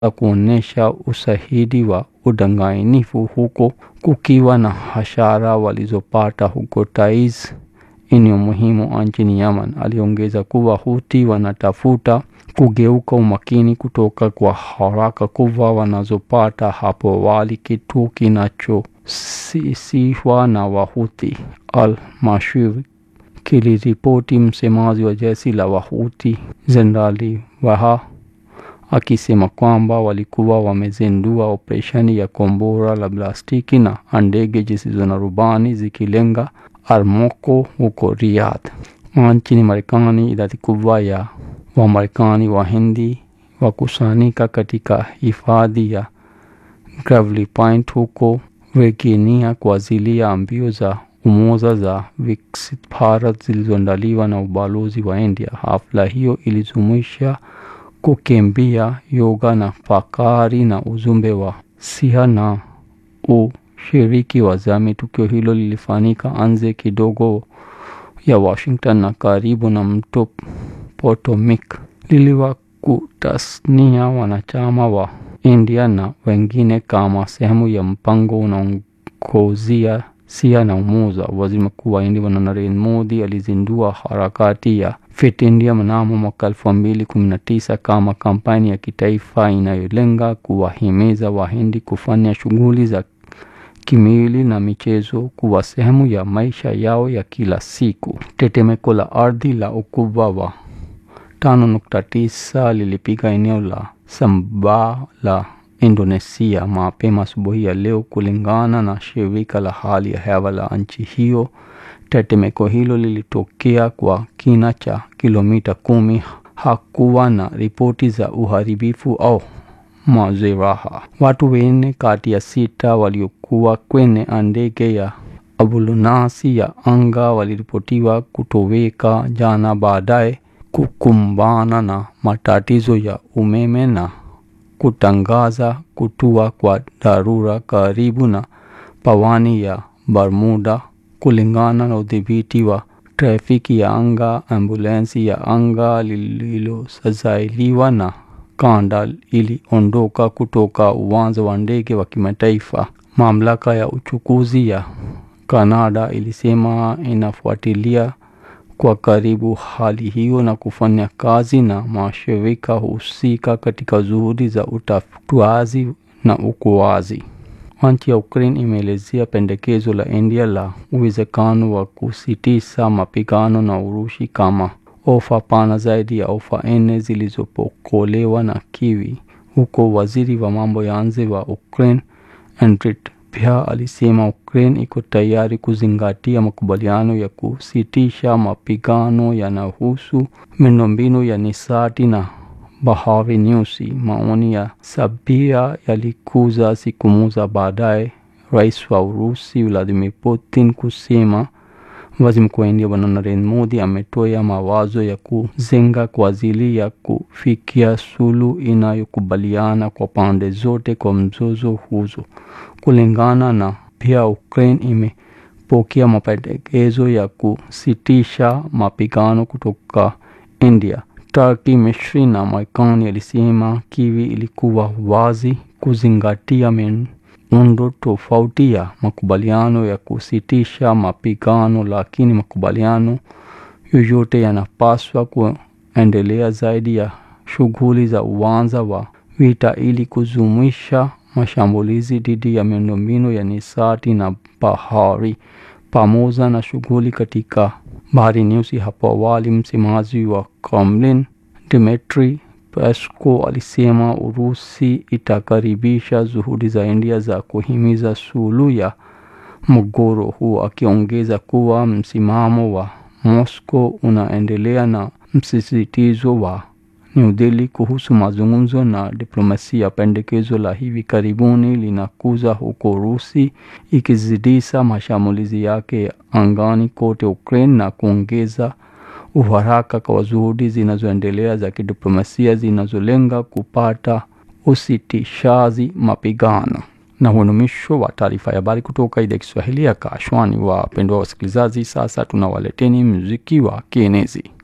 kuonyesha ushahidi wa udanganyifu huko kukiwa na hasara walizopata huko Taiz, eneo muhimu nchini Yemen. Aliongeza kuwa Houthi wanatafuta kugeuka umakini kutoka kwa haraka kubwa wanazopata hapo awali, kitu kinachosisiwa na Wahouthi. Al-Mashir kiliripoti msemaji wa jeshi la Wahouthi Jenerali Waha akisema kwamba walikuwa wamezindua operesheni ya kombora la plastiki na ndege zisizo na rubani zikilenga Armoko huko Riyadh. Nchini Marekani, idadi kubwa ya Wamarekani Wahindi wakusanyika katika hifadhi ya Gravelly Point huko Virginia kwa ajili ya mbio za umoja za Viksit Bharat zilizoandaliwa na ubalozi wa India. Hafla hiyo ilijumuisha kukimbia, yoga na fakari na ujumbe wa siha na ushiriki wa jamii. Tukio hilo lilifanyika nje kidogo ya Washington na karibu na mto Potomac. Liliwakusanya wanachama wa India na wengine kama sehemu ya mpango unaongozia siha na umoja. Waziri Mkuu wa India Narendra Modi alizindua harakati ya Fit India mnamo mwaka elfu mbili kumi na tisa kama kampeni ya kitaifa inayolenga kuwahimiza Wahindi kufanya shughuli za kimwili na michezo kuwa sehemu ya maisha yao ya kila siku. Tetemeko la ardhi la ukubwa wa tano nukta tisa lilipiga eneo la Sumbawa la Indonesia mapema asubuhi ya leo, kulingana na shirika la hali ya hewa la nchi hiyo. Tetemeko hilo lilitokea kwa kina cha kilomita kumi. Hakuwa na ripoti za uharibifu au majeraha. Watu wanne kati ya sita waliokuwa kwenye ndege ya ambulance ya anga waliripotiwa kutoweka jana baadaye kukumbana na matatizo ya umeme na kutangaza kutua kwa dharura karibu na pwani ya Bermuda. Kulingana na udhibiti wa trafiki ya anga, ambulensi ya anga lililosajiliwa na kanda iliondoka kutoka uwanja wa ndege wa kimataifa. Mamlaka ya uchukuzi ya Kanada ilisema inafuatilia kwa karibu hali hiyo na kufanya kazi na mashirika husika katika juhudi za utafutaji na uokoaji. Nchi ya Ukraine imeelezea pendekezo la India la uwezekano wa kusitisha mapigano na Urusi kama ofa pana zaidi ya ofa nne zilizopokelewa na Kiev, huko waziri wa mambo ya nje wa Ukraine Andriy pia alisema Ukraine iko tayari kuzingatia makubaliano ya kusitisha mapigano yanayohusu miundombinu ya nishati na Bahari Nyeusi. Maoni ya Sabia yalikuja siku moja baadaye rais wa Urusi Vladimir Putin kusema waziri mkuu wa India Bwana Narendra Modi ametoa mawazo ya kujenga kwa ajili ya kufikia suluhu inayokubaliana kwa pande zote kwa mzozo huzo. Kulingana na pia, Ukraine imepokea mapendekezo ya kusitisha mapigano kutoka India, Turkey, Misri na Marekani. Alisema Kiev ilikuwa wazi kuzingatia muundo tofauti ya makubaliano ya kusitisha mapigano, lakini makubaliano yoyote yanapaswa kuendelea zaidi ya shughuli za uwanja wa vita ili kujumuisha mashambulizi dhidi ya miundombinu ya nishati na bahari pamoja na shughuli katika Bahari Nyeusi. Hapo awali, msemaji wa Kremlin Dmitry Peskov alisema Urusi itakaribisha juhudi za India za kuhimiza suluhu ya mgogoro huo, akiongeza kuwa msimamo wa Moscow unaendelea na msisitizo wa New Delhi kuhusu mazungumzo na diplomasia. Pendekezo la hivi karibuni linakuja huko Urusi ikizidisha mashambulizi yake angani kote Ukraine na kuongeza uharaka kwa juhudi zinazoendelea za kidiplomasia zinazolenga kupata usitishaji mapigano. Na huo ni mwisho wa taarifa ya habari kutoka idhaa ya Kiswahili ya Kashwani. Wapendwa wasikilizaji, sasa tunawaleteni muziki wa kienezi.